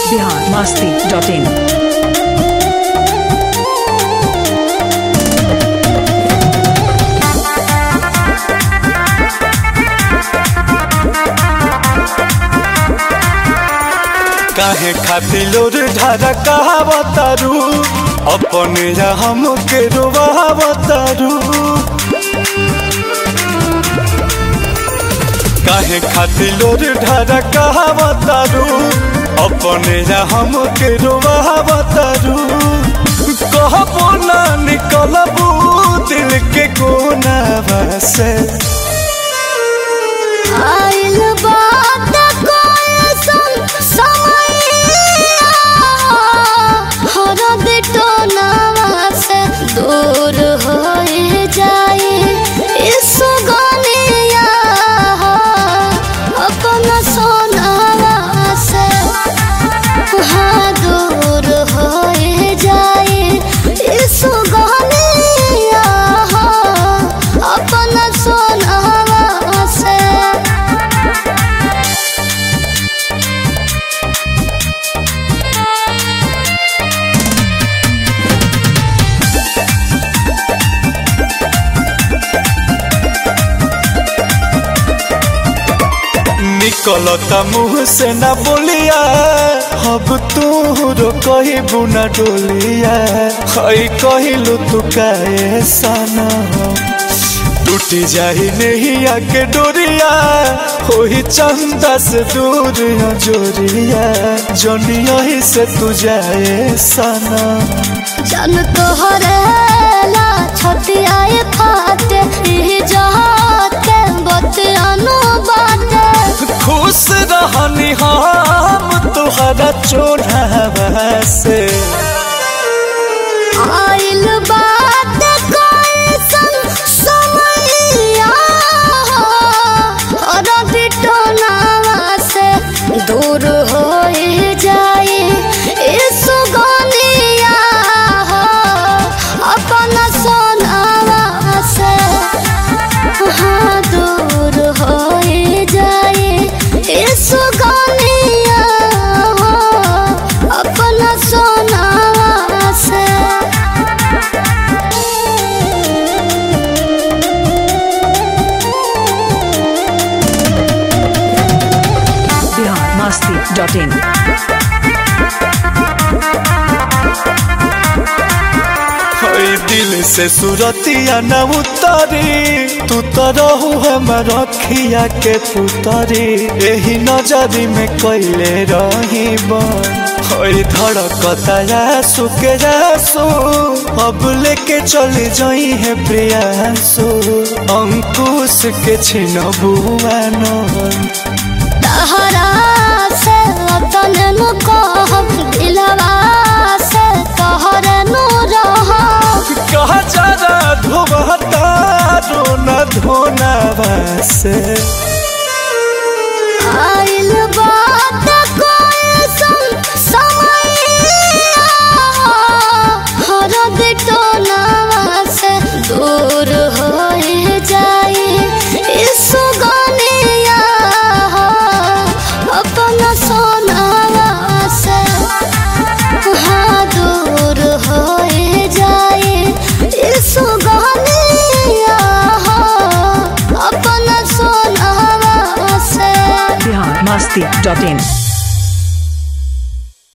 Bihar Masti dot in काहे खातिर लोर ढारा कहावतारू अपने या हमके रोवावतारू काहे खातिर लोर ढारा कहावतारू अपने या हमके रोवावतारू कहबो ना निकलबू दिल के कोना से आइल बात कोई सुन समैया हर बेटो नावा से दूर हो जाए इस गलिया अपना सोनावा से हाँ दूर हो जाए इस गलिया अपना सोनावा से निकलता मुंह से ना बोलिया अब तू रो कहबू ना डोलिया हई कहलू तू काहे सना टूटी जाही नहीं आके डोरिया होही चंदा से दूर जोरिया जोनिया ही से तू जाए सना जन तोहरेला छतियाए फाटे ई जहाते बतियानो बाटे खुश रहनी हम तुहरा चोढ़ावा से आइल बात कोई संग समैया और बिटो नावा से दूर हो जाए इस गलिया अपना सोनावा से हाँ दूर हो जाए इस गलिया अपना सोनावा से बिहार मस्ती डॉट इन हई दिल से सुरतिया न उतरी तू तो रहू हमर अखिया के पुतरी एही नजरी में कैले रही बन हई धड़कता यासु के यासु अब लेके चले जाई है प्रियांसु अंकुश के छिन बुआनन तहरा से वतन नु कहब दिलवा से तोहरे नु रहब कहा जरा धोबता रोना धोना से आइल बात कोई सुन समैया हर बेटो नावा से दूर हो जाए इस गलिया अपना सोनावा से हाँ दूर हो जाए इस गलिया अपना सोनावा से बिहार मस्ती डॉट इन